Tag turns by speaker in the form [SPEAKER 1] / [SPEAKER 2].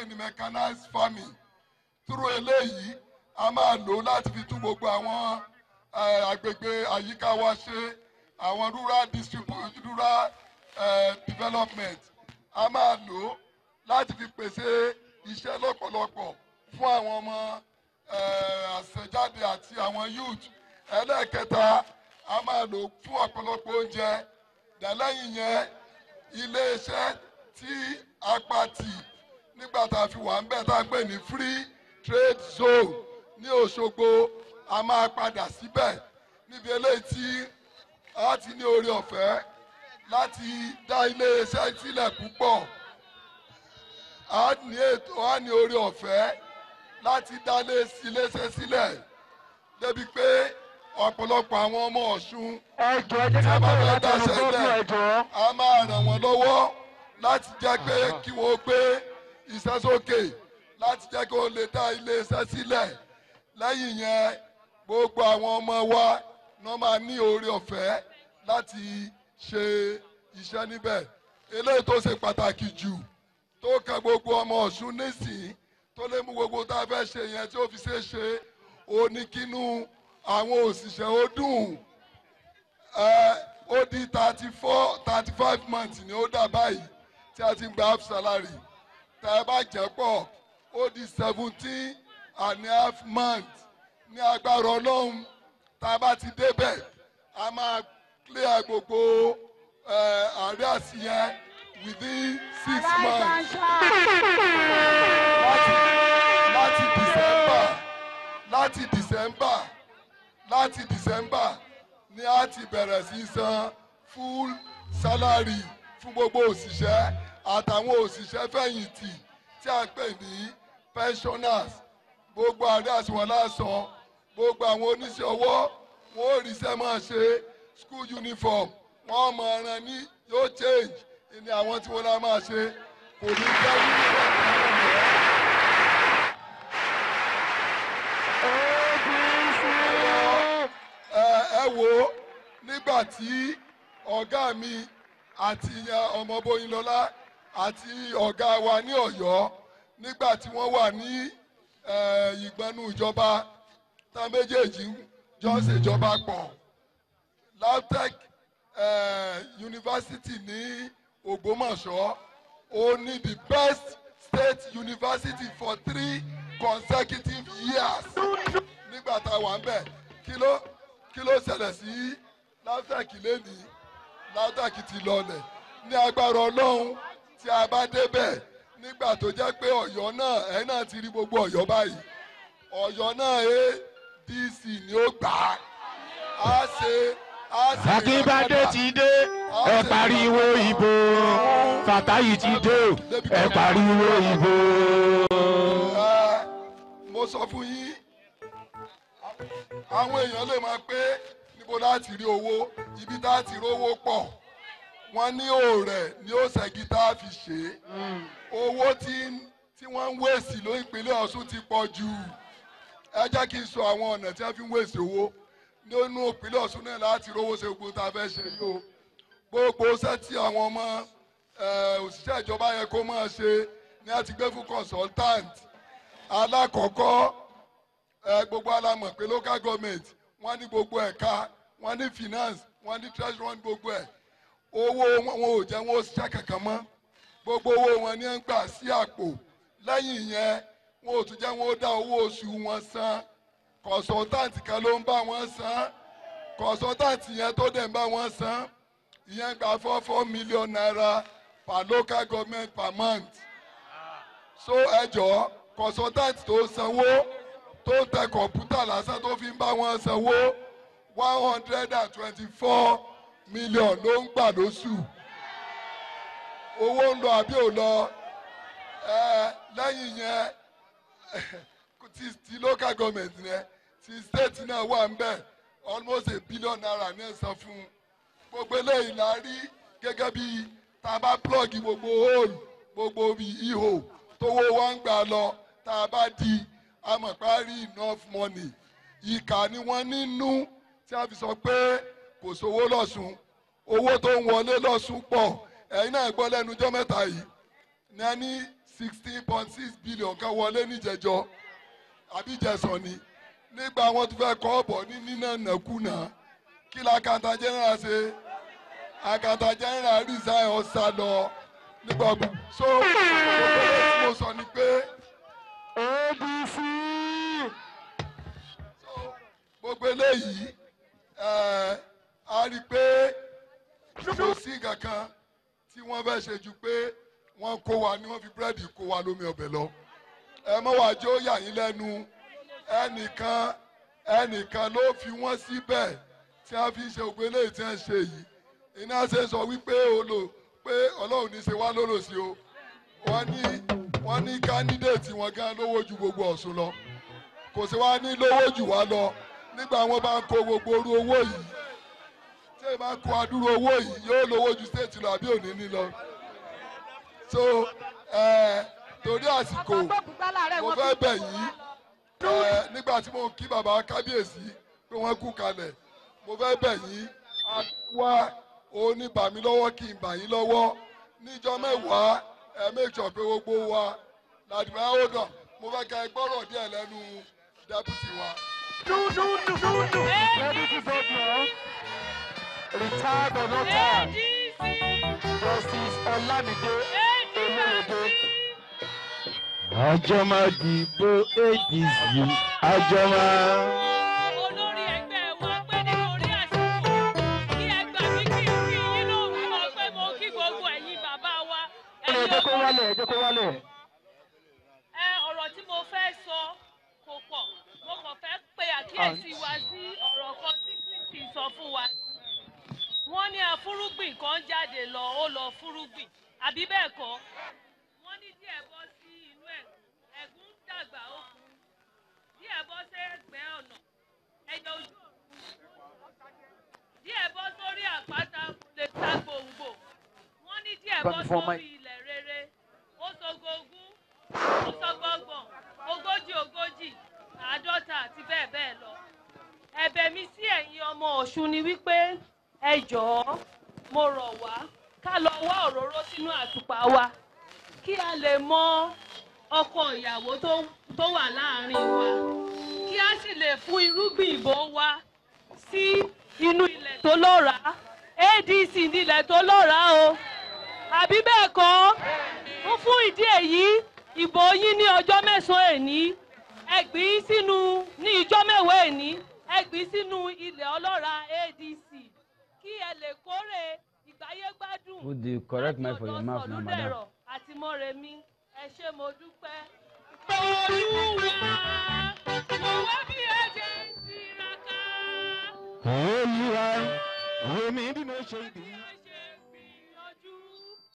[SPEAKER 1] ní mechanized farming through eléyìí a máa lò láti fi tún gbogbo àwọn eh, agbègbè àyíká wa ṣe àwọn rural distribu- rural eh, development a máa lò láti fi pèsè iṣẹ́ lọ́pọ̀lọpọ̀ fún àwọn ọmọ eh, àṣẹjáde àti àwọn youth ẹlẹ́ẹ̀kẹta a máa lò fún ọ̀pọ̀lọpọ̀ oúnjẹ dẹ̀lẹ́yìn yẹn iléeṣẹ́ tí apàtì nígbà tá a fi wà ń bẹ̀ tá a pè ní free trade zone ní Òṣogbo a máa padà síbẹ̀ níbi eléyìí tí a ti ní oore ọ̀fẹ́ láti dá iléeṣẹ́ sílẹ̀ púpọ̀ a ní ètò a ní oore ọ̀fẹ́ láti dá iléeṣẹ́ sílẹ̀ débi pé ọ̀pọ̀lọpọ̀ àwọn ọmọ Ọ̀ṣun
[SPEAKER 2] ẹjọ́ ẹ jẹ́
[SPEAKER 1] tí
[SPEAKER 2] ká
[SPEAKER 1] a bá
[SPEAKER 2] bẹ̀rẹ̀
[SPEAKER 1] fẹ́ dá
[SPEAKER 2] láti ọ̀nà gómìnà
[SPEAKER 1] sẹ́lẹ̀
[SPEAKER 2] ẹjọ́.
[SPEAKER 1] a máa ràn wọ́n lọ́wọ́ láti jẹ́ pé kí wọ́n gbé iṣẹ́ sókè láti jẹ́ kí wọ́n lè dá iléeṣẹ́ sílẹ̀ lẹ́yìn yẹn gbogbo àwọn ọmọ wa náà máa ní oore ọ̀fẹ́ láti ṣe iṣẹ́ níbẹ̀ eléyìí tó ṣe pàtàkì jù tó kan gbogbo ọmọ Ọ̀ṣun nísìnyí tó lè mú gbogbo tá a fẹ́ ṣe yẹn tí ó fi ṣe é ṣe oníkínú àwọn òṣìṣẹ́ ó dùn ẹ ó di thirty four thirty five months ni ó dà báyìí tí a ti ń gba half salary tá ẹ bá jẹ́ pọ̀ ó di seventeen and a half months ní agbára ọlọ́run tá a bá ti débẹ̀ a máa clear gbogbo ẹ àárẹ̀ àṣìyẹn within six months láti láti december láti december láti december ni a ti bẹ̀rẹ̀ sí san full salary fún gbogbo òṣìṣẹ́ àtàwọn òṣìṣẹ́ fẹ̀yìntì tí a pè ní pensioners gbogbo àárẹ̀ àṣìwọ̀n lásán gbogbo àwọn oníṣẹ́ ọwọ́ wọn ò ríṣẹ́ máa ṣe school uniform wọn mọ ọ̀ràn ní yóò change ní àwọn tí wọ́n náà máa ṣe kò ní jẹ́ uniform náà mọ́. ẹ ẹ wo nígbà tí ọ̀gá mi àti ọmọ Bóyínlọ́lá àti ọ̀gá wa ní Ọ̀yọ́ nígbà tí wọ́n wà ní eh, ìgbọ́nú ìjọba tá méjèèjì jọ ń ṣèjọba pọ̀ LAUTECH eh, University ní Ògbómọ̀ṣọ́ ó ní the best state university for three consecutive years nígbà tá a wà ń bẹ̀ kí ló kí ló ṣẹlẹ̀ sí LAUTECH lẹ́nìí LAUTECH ti lọlẹ̀ ní agbára ọlọ́run tí a bá débẹ̀ nígbà tó jẹ́ pé ọ̀yọ́ náà ẹ̀ náà ti rí gbogbo ọ̀yọ́ báyìí ọ̀yọ́ náà ADC ni ó gbà á á ṣe á ṣe
[SPEAKER 2] akínbádé ti dé ẹ pariwo ìbò fàtáyì ti dé o, ẹ pariwo ìbò.
[SPEAKER 1] Ẹ, mo sọ fún yín àwọn èèyàn lè máa pé níbo láti rí owó ibi tá a ti rówó pọ̀ wọ́n ní òòrẹ̀ ni ó ṣẹ́gi tá a fi ṣe é owó tí tí wọ́n ń wèsì ló ìpínlẹ̀ Ọ̀ṣun ti pọ̀ jù ẹ jẹ́ kí n sọ àwọn ọ̀nà tí wọ́n fi ń wèsì owó nínú ìpínlẹ̀ Ọ̀ṣun náà láti rówó ṣe gbogbo tá a fẹ́ ṣe yìí o gbogbo iṣẹ́ tí àwọn ọmọ eh, òṣìṣẹ́ ìjọba yẹ kó máa ṣe ni a ti gbé fún consultant alákọ̀ọ́kọ́ ẹ gbogbo alamọ̀ pé local government wọ́n ní gbogbo ẹ̀ka wọ́n ní finance wọ́n ní treasury wọ́n ní gbogbo ẹ̀ owó wọn wọn ò jẹ́ wọn ó ṣiṣẹ́ kankan mọ́ gbogbo owó wọn ní ń gbà sí àpò lẹ́yìn yẹn wọn ò tún jẹ́ wọn ó dá owó oṣù wọn san consultant kan ló ń bá wọn san consultant yẹn tó dẹ̀ ń bá wọn san ìyẹn gba four four million naira per local government per month so ẹ jọ̀ọ́ consultant tó sanwó tó ń tẹ kọ̀ǹpútà lásán tó fi ń bá wọn sanwó one hundred and twenty-four million ló ń gbà lóṣù owó ń lọ àbí ò lọ ẹ lẹ́yìn yẹn ti ti local government yẹn ti state náà wà ń bẹ̀ almost a billion naira ní ẹ̀sán fún gbogbo eléyìí la rí gẹ́gẹ́ bí tá a bá plug gbogbo hole gbogbo bí ihò tówó wa ń gbà lọ tá a bá di amọ̀párí enough money ìkà ni wọ́n nínú tí a fi sọ pé kò sówó lọ́sùn owó tó ń wọlé lọ́sùn pọ̀ ẹ̀yin náà gbọ́ lẹ́nu ọjọ́ mẹ́ta yìí ní ẹni sixteen point six billion kan wọlé níjẹjọ àbí jẹsàn ni nígbà wọn tún fẹ́ kọ́ bọ̀ ní nínà nàkúnà kí la kàńtà general ṣe àkàtà general resign ọ̀sà lọ nígbà gbogbo so gbogbo tí mo sọ ni pé
[SPEAKER 2] adc
[SPEAKER 1] so gbogbo eléyìí ẹ a rí i pé kò sí kankan tí wọ́n fẹ́ ṣe ju pé wọ́n kó wa ní wọ́n fi búrẹ́dì kó wa lómi ọbẹ̀ lọ ẹ mọ́ wàá jẹ́ ó yà yín lẹ́nu ẹnìkan ẹnìkan ló fi wọ́n síbẹ̀ tí wọ́n fi ń ṣe ògbé eléyìí tí wọ́n ṣe yìí iná ṣe sọ wípé olo pé ọlọ́run ní í ṣe wá lólòsí o wọ́n ní wọ́n ní kándídéètì wọn gan lówó ju gbogbo ọ̀ṣun lọ kò sí wá ní lówó jù wá lọ nígbà wọn bá ń kó gbogbo orú owó yìí tí èèyàn bá kó adúrú owó yìí yóò lówó ju stéètì lọ àbí òní ní lọ so ẹ torí àsìkò mo fẹ́ bẹ̀ yìí ẹ nígbà tí mo ń kí bàbá kábíyèsí pé wọ́n kú kalẹ̀ mo fẹ́ bẹ̀ yín wá oníbàmí lọ́wọ́ kí n bà yín lọ́wọ́ níjọ́ mẹ́wàá ẹ make sure pé gbogbo wa làdìmọ́ àwòdàn mo fẹ́ ka ẹ gbọ́rọ̀ díẹ̀ lẹ́nu dẹ́pútì wa.
[SPEAKER 2] adc governor retired or not tired justice olamide olóyèdè. àjọ máa dìbò adc àjọ máa.
[SPEAKER 3] olórí ẹgbẹ́ wa pé nítorí àsìkò kí ẹ gbà mí kí n kí yín lórúkọ pé mo kí gbogbo ẹ̀yin bàbá wa.
[SPEAKER 2] ẹ jẹ́ kó wálẹ̀ ẹ jẹ́ kó wálẹ̀.
[SPEAKER 3] ẹ ọ̀rọ̀ tí mo fẹ́ sọ kò pọ̀ mo kàn fẹ́ pe àkíyèsí wa sí ọ̀rọ̀ kan tí kristi sọ fún wa. wọ́n ní afúrúgbìn kan jáde lọ ó lọ fúrúgbìn àbí bẹ́ẹ̀ kọ́ wọ́n ní díẹ̀ bọ́ sí inú ẹ̀gún ẹ̀gún dàgbà ó kú díẹ̀ bọ́ sí ẹgbẹ́ ọ̀nà ẹ̀yẹ ojú ọ̀run díẹ̀ bọ́ sórí àpáta lè ta gbòǹgbò wọ́n ní díẹ̀ bọ́ sórí ilẹ̀ rere ó sogogún ó sọgbọ́gbọ̀n ogójì ogójì àádọ́ta àti bẹ́ẹ̀ bẹ́ẹ̀ lọ. ẹ̀bẹ̀ mi sí ẹ̀yin ọmọ ọ̀ṣun ni wípé ẹ jọ̀ọ́ mo rọ̀ wá ká lọ wá òróró sínú àtùpà wa kí a lè mọ ọkọ ìyàwó tó tó wà láàrin wa kí a sì lè fún irúgbìn ìbò wa sí inú ilẹ̀ tó lọ́ràá adc nílẹ̀ tó lọ́ràá o àbí bẹ́ẹ̀ kọ́ ó fún ìdí èyí ìbò yín ní ọjọ́ mẹ́sàn-án èní ẹgbìn sínú ní ìjọ́ mẹ́wàá èní ẹgbìn sínú ilẹ̀ ọlọ́ra adc kí ẹ lè kórè ìgbáyégbádùn
[SPEAKER 4] Put the correct mic for your mouth now, madam.
[SPEAKER 3] Sọ̀lúdẹ̀rọ̀ àti mọ́remí ẹ ṣé mo dúpẹ́. olúwa mo wá bí ẹ ṣe ń tiraka.
[SPEAKER 2] olúwa omi bí mo ṣe gbìn.